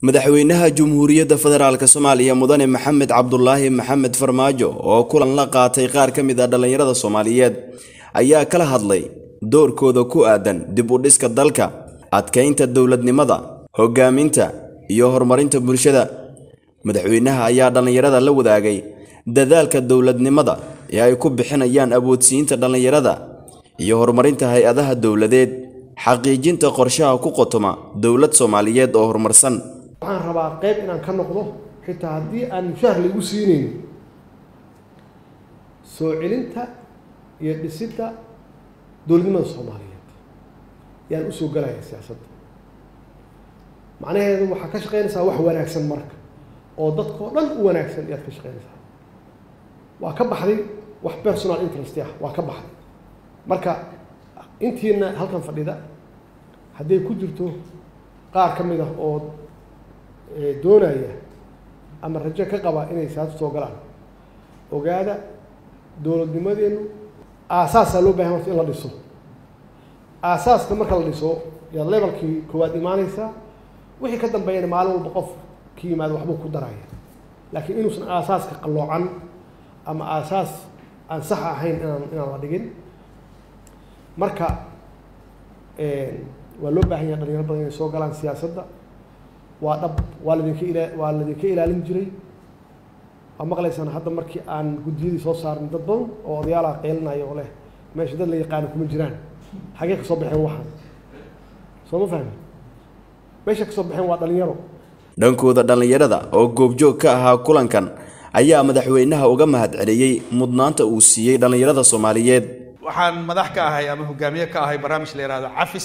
madaxweynaha Jamhuuriyadda Federaalka Soomaaliya Mudane Maxamed Cabdulaahi Maxamed Farmaajo oo kulan la qaatay qaar ka mid ah dhalinyarada Soomaaliyeed ayaa kala hadlay doorkooda ku aadan dib u dhiska dalka, adkeynta dowladnimada, hogaaminta iyo horumarinta bulshada. Madaxweynaha ayaa dhalinyarada la wadaagay dadaalka dowladnimada ee ay ku bixinayaan awoodsiinta dhalinyarada iyo horumarinta hay-adaha dowladeed, xaqiijinta qorshaha ku qotoma dowlad Soomaaliyeed oo horumarsan. waxaan rabaa qayb inaan ka noqdo xitaa haddii aan mushaar laygu siinayn soo celinta iyo dhisidda dowladnimada soomaaliyeed yaan usoo galaya siyaasadda macnaheedu waxaa ka shaqeynaysaa wax wanaagsan marka oo dadkao dhan u wanaagsan ayaad ka shaqeynaysaa waa ka baxday wax personal interest ah waa ka baxday marka intiina halkan fadhida hadday ku jirto qaar ka mid ah oo doonaya ama rajo ka qaba inay siyaasad soo galaan ogaada dowladnimadeenu aasaasaa loo bahan horta in la dhiso aasaaska marka la dhiso yaad lebalkii koowaad imaaneysaa wixii ka dambeeyana maalin walba qof ka yimaado waxbuu ku daraya laakiin inuusan aasaaska qalloocan ama aasaas aan sax ahayn inaan inaan la dhigin marka waa loo baahan yaha dhalinyaro badan inay soo galaan siyaasadda waa dhab waa ladinka ila waa ladinka ilaalin jiray waa maqlaysaan hadda markii aan guddiyadii soo saarnay dad badan oo odayaalaha qeylinaya oo leh meesha dad la yaqaano kuma jiraan xagee ka soo baxeen waxaan soo ma fahmi meesha ka soo baxeen waa dhalinyaro dhankooda dhalinyarada oo goobjoog ka ahaa kulankan ayaa madaxweynaha uga mahadceliyey mudnaanta uu siiyey dhalinyarada Soomaaliyeed waxaan madax ka ahay ama hogaamiye ka ahay barnaamij la yidhaahdo cafis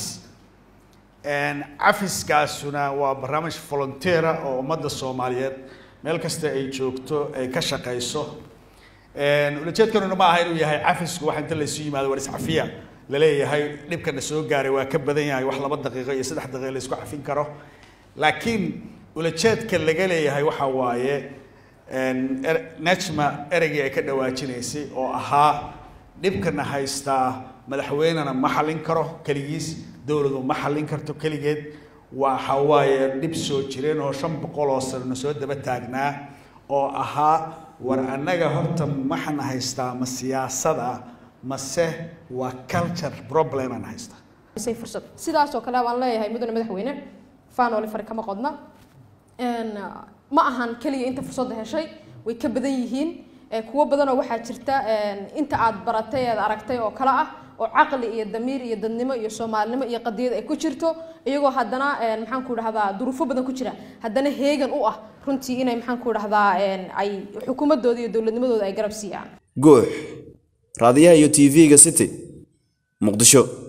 cafiskaasuna waa barnaamij volunteera oo ummadda soomaaliyeed meel kasta ay joogto ay ka shaqayso ulajeedkanuna ma aha inuu yahay cafisku wax inta laysu yimaado war iscafiya laleeyahay dhibkana soo gaaray waa ka badan yahay wax laba daqiiqo iyo saddex daqiiqo la isku cafin karo laakiin ulajeedka laga leeyahay waxa waaye nejma ereygii ay ka dhawaajinaysay oo ahaa dhibkana haystaa madaxweynena ma xallin karo keligiis dowladu ma xallin karto keligeed waxa waaye dhib soo jireen oo shan boqol oo sanano soo daba taagnaa oo ahaa war annaga horta maxana haystaa ma siyaasad ah mase waa culture problem aan haystaa fursad sidaasoo kale waan leeyahay mudane madaxweyne faanoli fari kama qodna ma ahan keliya inta fursadda heshay way ka badan yihiin kuwo badanoo waxaa jirta inta aad baratay eed aragtay oo kale ah oo caqli iyo damiir iyo dadnimo iyo soomaalinimo iyo qadiyad ay ku jirto iyagoo haddana maxaan ku dhahdaa duruufo badan ku jira haddana heegan u ah runtii inay maxaan ku dhahdaa ay xukuumadooda iyo dowladnimadooda ay garab siiyaan guux raadiyaha iyo tv-ga city muqdisho